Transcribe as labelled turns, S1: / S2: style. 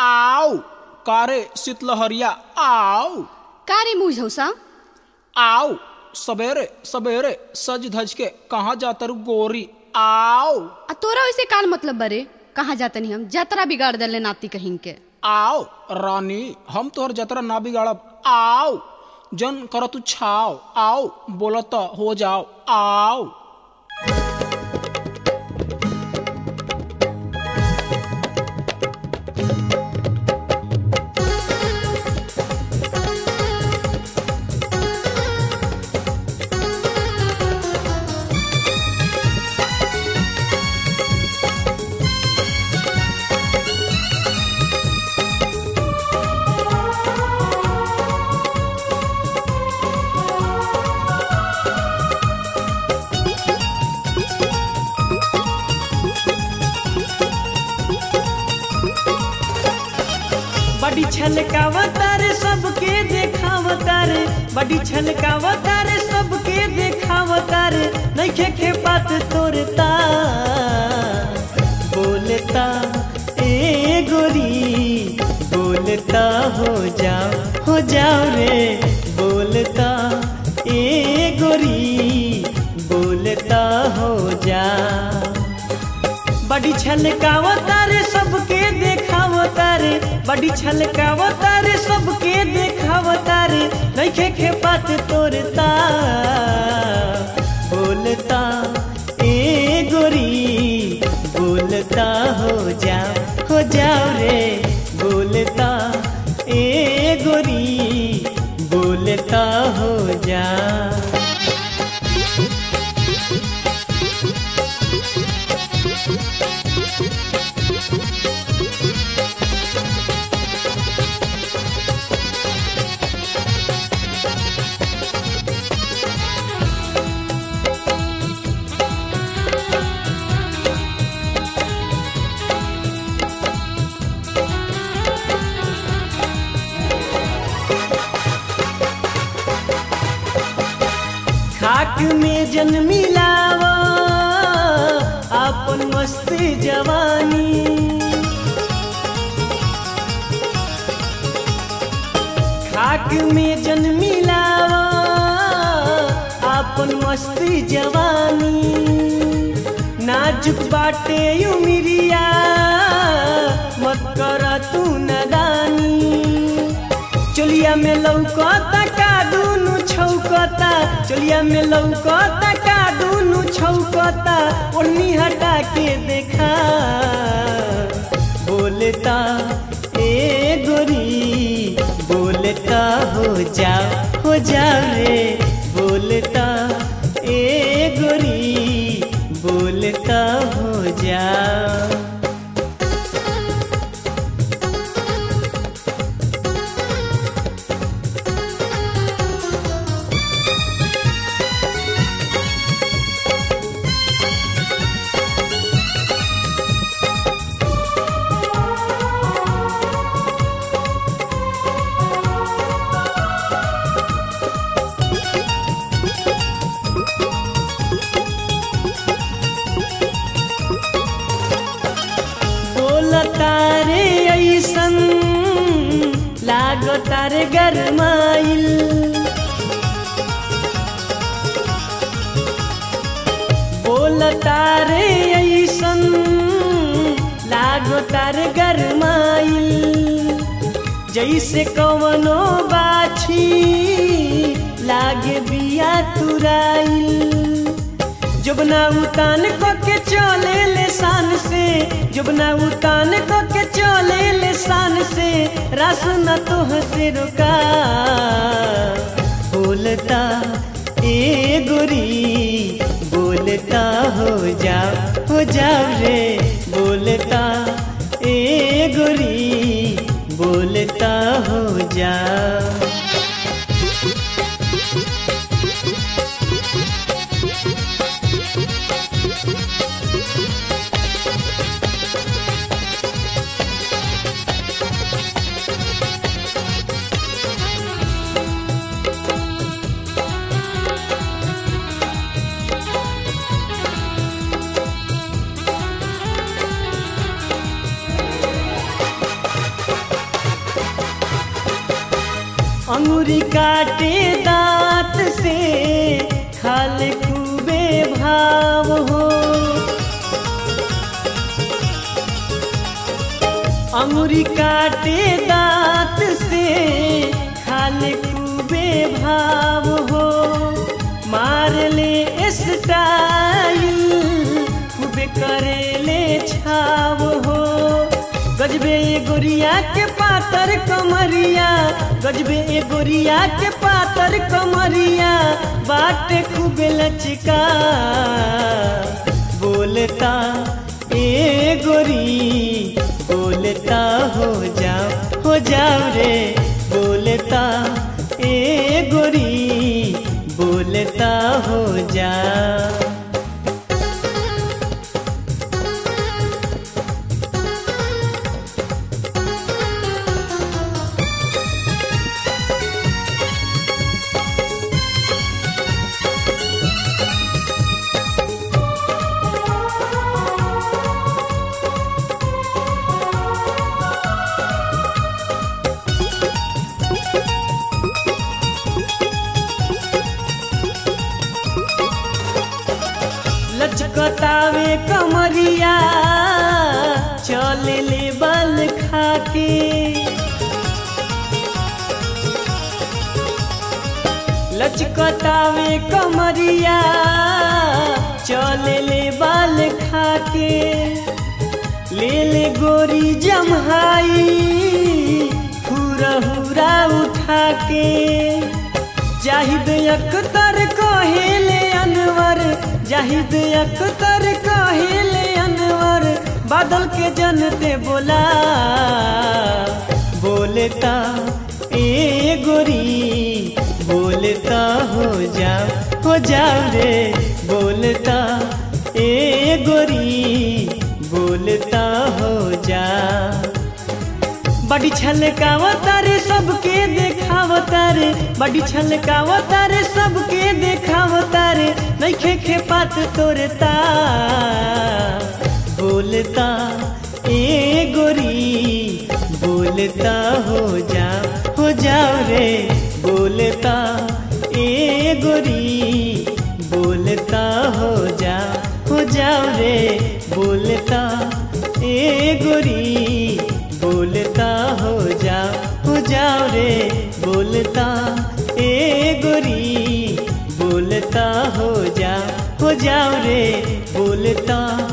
S1: आओ कारे शीतलहरिया आओ
S2: का रे मुँह झौसा
S1: आओ सवेरे सवेरे सज धज के कहाँ जातर गोरी आओ
S2: आ तोरा वैसे कान मतलब बरे कहाँ जातनी हम जतरा बिगाड़ दले नाती कहीं के
S1: आओ रानी हम तोहर जतरा ना बिगाड़ब आओ जन कर तू छाओ आओ बोलत हो जाओ आओ
S3: बड़ी छलकावता रे सबके देखावता रे बड़ी छलकावता रे सबके देखावता रे नइखे के बात तोरता बोलता ए गोरी बोलता हो जाओ हो जाओ रे बोलता ए गोरी बोलता हो जाओ बड़ी छलकावता रे सबके देखावता रे बड़ी छलकावता रे सबके देखावता रे नइखे के बात तोरता बोलता ए गोरी बोलता हो जाओ हो जाओ रे बोलता ए गोरी बोलता हो जाओ खाक में जन्म मिलावा अपन मस्त जवानी खाक में जन्म मिलावा अपन मस्त जवानी नाजुक बाटे उमिरिया मत कर तू नदानी चोलिया में लौकता का दुनु छौकता चोलिया में लौकता का दुनु छौकता ओढ़नी हटा के देखा बोलता ए गोरी बोलता हो जाओ हो जाओ रे बोलता ए गोरी बोलता हो जाओ बोलता रे ऐसन लागता रे गरमाइल बोलता रे ऐसन लागता रे गरमाइल जैसे कवनो बाछी लागे बिया तुराइल जुबना उतान को के चले ले शान से जुबना उतान को के चले ले शान से रस न तो से रुका बोलता ए गोरी बोलता हो जाओ हो जाओ रे बोलता ए गोरी बोलता हो जाओ अंगुरी काटे दांत से खाले खूबे भाव हो अंगुरी काटे दांत से खाले खूबे भाव हो मार ले स्टाइल खूबे करे ले छाव हो गजबे ये गोरिया के पातर कमरिया गजबे ये गोरिया के पातर कमरिया बाटे खूबे लचका बोलता ए गोरी बोलता हो जाओ हो जाओ रे बोलता ए गोरी बोलता हो जाओ लचकतावे कमरिया चल ले बल खाके लचकतावे कमरिया चल ले बाल खाके ले ले गोरी जमहाई हुरा हुरा उठा के जाहिद अख्तर कहेले अनवर जाहिद अख्तर कहेले अनवर बादल के जनते बोला बोलता ए गोरी बोलता हो जाओ हो जाओ रे बोलता ए गोरी बोलता हो जा बड़ी छलकावता रे सबके देखावता रे बड़ी छलकावता रे सबके देखावता रे नइखे खे पात तोरे ता बोलता ए गोरी बोलता हो जा हो जाओ रे बोलता ए गोरी बोलता हो जा हो जाओ रे बोलता ए गोरी बोलता हो जा हो जाओ रे बोलता ए गोरी बोलता हो जा हो जाओ रे बोलता